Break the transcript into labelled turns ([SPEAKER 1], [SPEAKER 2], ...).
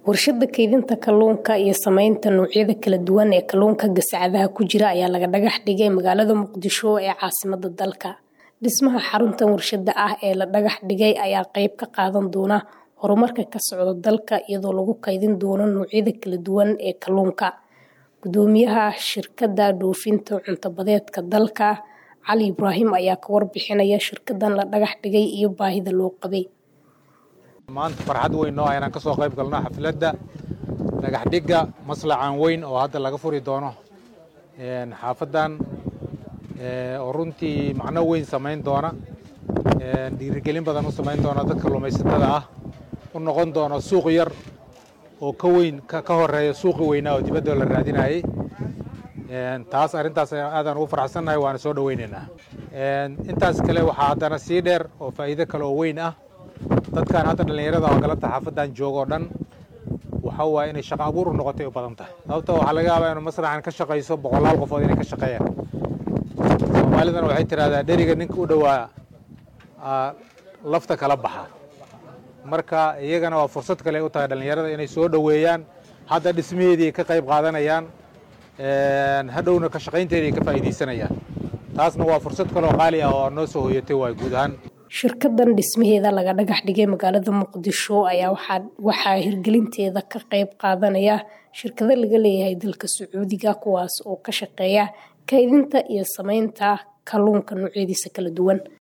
[SPEAKER 1] Warshada kaydinta kalluunka iyo samaynta noocyada kala duwan ee kalluunka gasacadaha ku jira ayaa laga dhagax dhigay magaalada Muqdisho ee caasimadda dalka. Dhismaha xaruntan warshadda ah ee la dhagax dhigay ayaa qayb ka qaadan doona horumarka ka socda dalka iyadoo lagu kaydin doono noocyada kala duwan ee kalluunka. Guddoomiyaha shirkadda dhoofinta cunto-badeedka dalka, Cali Ibraahim ayaa ka warbixinaya shirkaddan la dhagax dhigay iyo baahida loo qabay.
[SPEAKER 2] maanta farxad weyn noo ah inaan ka soo qayb galno xafladda dhagax dhigga maslacan weyn oo hadda laga furi doono xaafaddan oo runtii macno weyn samayn doona dhiirigelin badan u samayn doona dadka kalluumaysatada ah u noqon doono suuq yar oo ka weyn ka horeeya suuqi weynaa oo dibadda la raadinayay taas arrintaas aadaan ugu faraxsannahay waana soo dhoweynaynaa intaas kale waxaa haddana sii dheer oo faa'iido kale oo weyn ah dadkan hadda dhallinyarada oo galabta xaafaddan jooga oo dhan waxa waaye inay shaqo abuur u noqotay u badan tahay sababta waxaa laga yaabaa inuu masraxan ka shaqayso boqolaal qofood inay ka shaqeeyaan soomaalidana waxay tidhahdaa dheriga ninka u dhowaa lafta kala baxa marka iyagana waa fursad kale u tahay dhallinyarada inay soo dhoweeyaan hadda dhismaheedii ka qayb qaadanayaan hadhowna ka shaqaynteedii ka faa'iidaysanayaan taasna waa fursad kaleoo qaali ah oo noo soo hoyatay waay guud ahaan
[SPEAKER 1] shirkaddan dhismaheeda laga dhagax dhigay magaalada muqdisho ayaa waxaa hirgelinteeda ka qayb qaadanaya shirkado laga leeyahay dalka sacuudiga kuwaas oo ka shaqeeya kaydinta iyo samaynta kalluunka noocyadiisa kala duwan